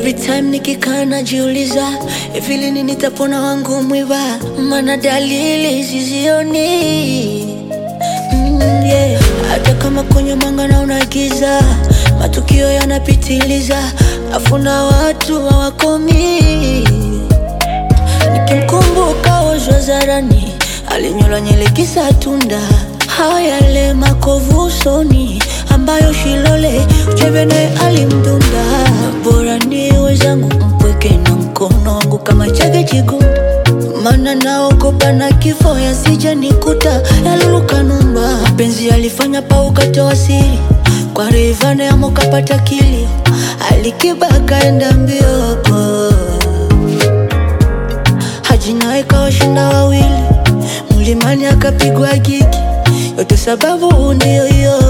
Every time nikikaa najiuliza hivi lini nitapona wangu mwiba, maana dalili sizioni. Mm, yeah. Hata kama kwenye mwanga naona giza, matukio yanapitiliza, afuna watu hawakomi. Nikimkumbuka Ozwa zarani, alinyola nyele kisa tunda, hayale makovu usoni ambayo Shilole Uchebene alimdunda. Bora niwe zangu mpweke na mkono wangu kama chake chigumu, mana naogopa na kifo yasija nikuta yaluluka numba. Mapenzi alifanya paukatoa siri kwa Rayvanny amo kapata kilio, Alikiba kaenda mbio Haji naye kawashinda wawili, mlimani akapigwa gigi, yote sababu ndio hiyo.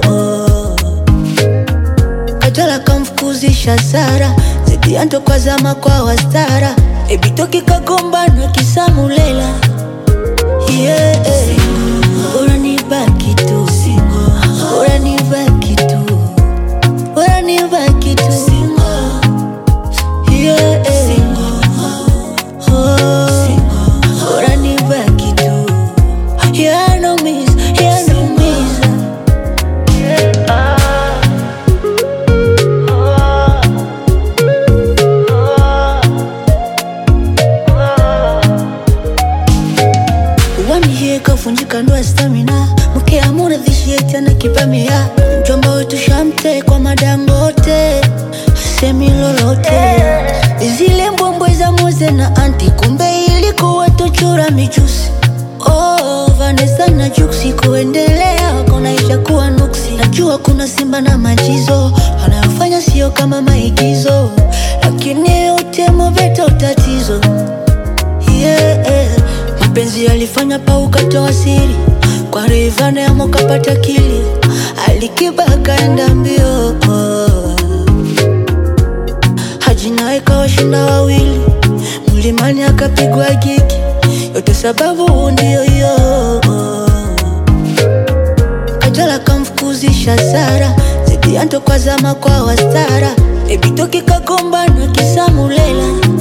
Kajala kamfukuzisha Sara, Zedianto kwa zama kwa wastara, Ebitoki kagombana kisamulela yeah. Bora nibaki tu, bora nibaki tu, bora nibaki tu yeah. Oh, bora nibaki tu, yanaumiza, yanaumiza Wamihie kavunjika ndoa stamina, mke amuna dhishie tena kipamia, mjomba wetu shamte kwa madangote semi lolote, zile mbwembwe za Moze na anti, kumbe ilikuwa tochura michusi. Oh, Vanessa na Juksi kuendelea kunaisha kuwa nuksi. Najua kuna Simba na Majizo wanayofanya sio kama maigizo, lakini yote Mobeto tatizo yeah. Mapenzi yalifanya paukatoa siri kwa Rayvanny amo kapata kilio, Alikiba kaenda mbio Haji naye kawashinda wawili, mlimani akapigwa gigi, yote sababu ndio hiyo. Kajala kamfukuzisha Sara, Zedianto kwa zama kwa wastara, Ebitoki kagombana kisamulela